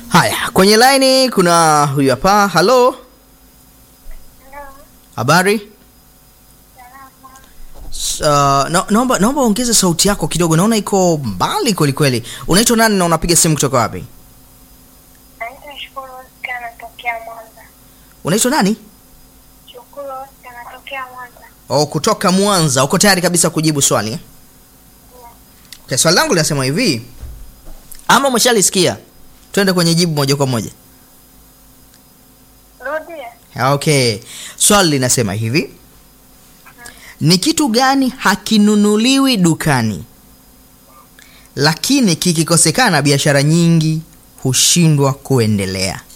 Haya, kwenye laini kuna huyu hapa. Halo, habari? S- Uh, na, naomba naomba ongeze sauti yako kidogo, naona iko mbali kweli kweli. Unaitwa nani na unapiga simu kutoka wapi? Naitwa Shukuru Oscar natokea Mwanza. Unaitwa nani? Shukuru Oscar natokea Mwanza. Oh, kutoka Mwanza. Uko tayari kabisa kujibu swali? eh? Okay, swali langu linasema hivi, ama umeshalisikia? Twende kwenye jibu moja kwa moja. Rudia. Okay, swali linasema hivi, ni kitu gani hakinunuliwi dukani lakini kikikosekana biashara nyingi hushindwa kuendelea?